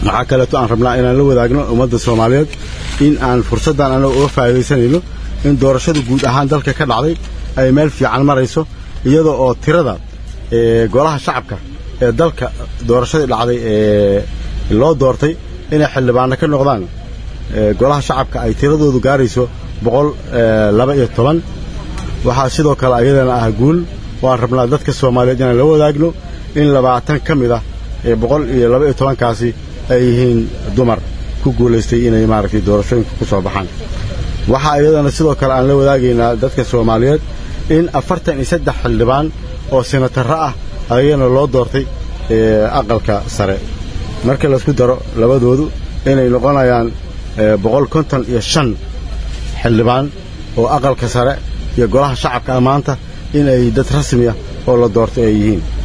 waxaa kaleeto aan rabnaa inaan la wadaagno ummadda soomaaliyeed in aan fursaddan annaga uga faa'iidaysanayno in doorashadu guud ahaan dalka ka dhacday ay meel fiican marayso iyada oo tirada golaha shacabka ee dalka doorashadii dhacday ee loo doortay inay xildhibaanno ka noqdaan golaha shacabka ay tiradoodu gaarayso boqol laba iyo toban waxaa sidoo kale ayadana ah guul waan rabnaa dadka soomaaliyeed inaan la wadaagno in labaatan ka mid ah ee boqol iyo laba iyo tobankaasi ay yihiin dumar ku guulaystay inay maaragtay doorashooyinka ku soo baxaan waxaa iyadana sidoo kale aan la wadaagaynaa dadka soomaaliyeed in afartan iyo saddex xildhibaan oo senatarro ah ayagana loo doortay aqalka sare marka laysku daro labadoodu inay noqonayaan boqol konton iyo shan xildhibaan oo aqalka sare iyo golaha shacabka maanta inay dad rasmi ah oo la doortay ay yihiin